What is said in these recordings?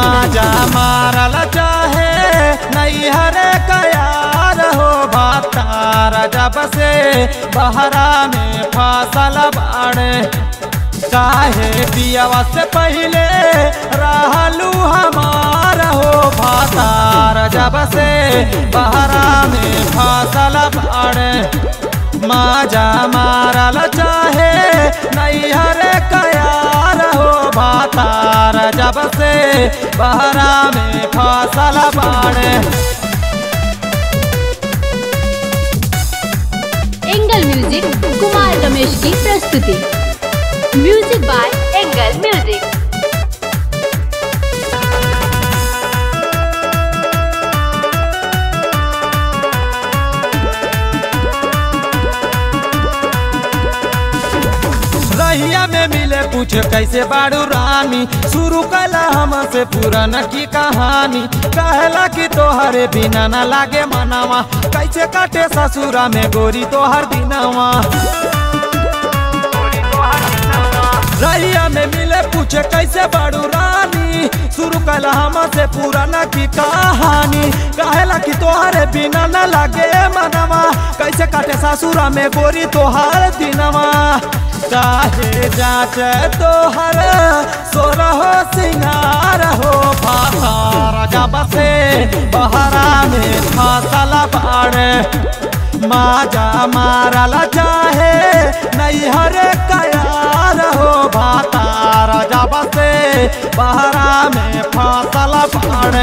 माजा मारल चाहे नैहर कयार हो भातार जब से बहरा में फसल बाड़े चाहे पियावा से पहले रहलू हमार हो भातार जब से बहरा में फसल बाड़े माजा मारल चाहे नैहर कयार हो भातार जब से बहरा में फसल बाड़े एंगल म्यूजिक कुमार रमेश की प्रस्तुति म्यूजिक बाय एंगल म्यूजिक रहिया में मिले पूछे कैसे बाड़ू रानी शुरू कला हमसे पुराना की कहानी कहला कि तोहरे बिना न लागे मनावा कैसे काटे ससुरा में गोरी तोहर दिनावा रहिया में मिले पूछे कैसे बाड़ू रानी शुरू कला हमसे पुराना की कहानी कहला कि तोहरे बिना न लागे मनवा कैसे काटे ससुरा में गोरी तोहर दिनवा चाहे जाच तोहर सोरहो सिंगार हो भातार जब से बहरा में फसल बाड़े माजा मारल चाहे नैहर कयार हो भातार जब से बहरा में फसल बाड़े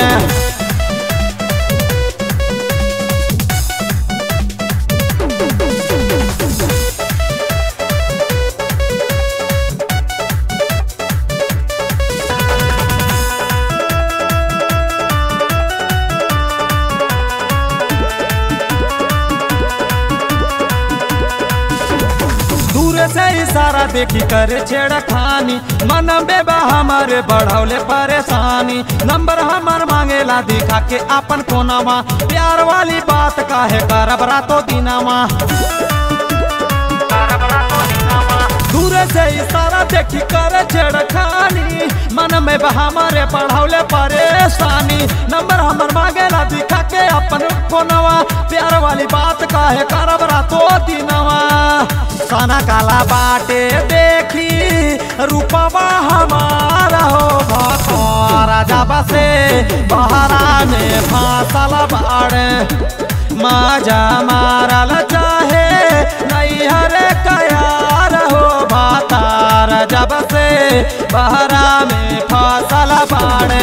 दूर से इशारा देखी करे छेड़खानी मन बेबा हमारे बढ़ौले परेशानी नंबर हमार मांगेला दिखा के अपन कोनामा प्यार वाली बात काहे करब रातो दिनामा दूर से इशारा देखी करे छेड़खानी मन में बा हमारे पढ़ौले परेशानी नंबर हमर मांगेला दिखा के अपन फोनवा प्यार वाली बात काहे करब रातो दिनवा साना काला बाटे देखी रूपवा हमारा हो भसारा जब से बहरा में फासल बाड़े माजा मारल चाहे नैहर कयार हो भातार जब से बहरा में फसल बाड़े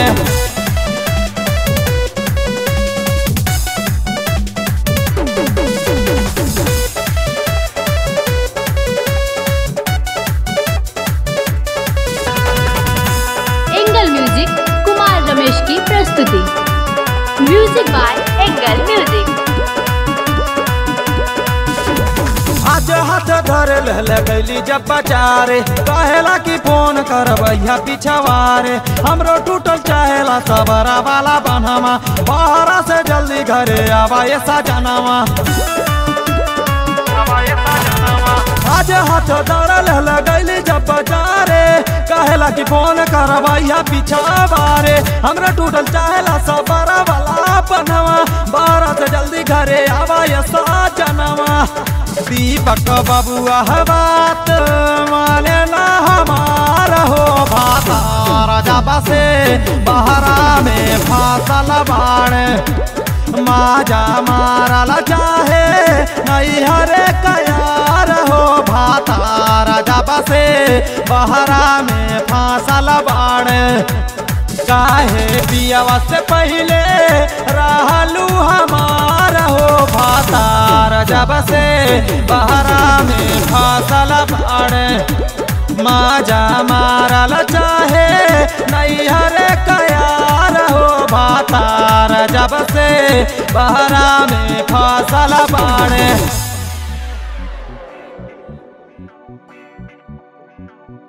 एंगल म्यूजिक कुमार रमेश की प्रस्तुति म्यूजिक बाय एंगल म्यूजिक आज हाथ धर लगैली जब बचारे कहेला कि फोन करबैया पिछवारे हमरो टूटल चाहेला सबरा वाला बनवा बाहरा से जल्दी घरे आवा ऐसा जनावा आज हाथ धरल लगैली जब बचारे कहेला कि फोन करबैया पिछवारे हमरा टूटल चाहेला सबरा वाला बनवा बाहरा से जल्दी घरे आवा ऐसा जनावा दीपक बबुआ बात मानेला हमारा हो भातार जब से बहरा में फासल बाड़े माजा मारल चाहे नैहर कयार हो भातार जब से बहरा में फासल बाड़े चाहे पियावा से पहले रहलू हमार हो भातार जब से बहरा में फसल बाड़े माजा मारल चाहे नैहर कयार हो भातार जब से बहरा में फसल बाड़े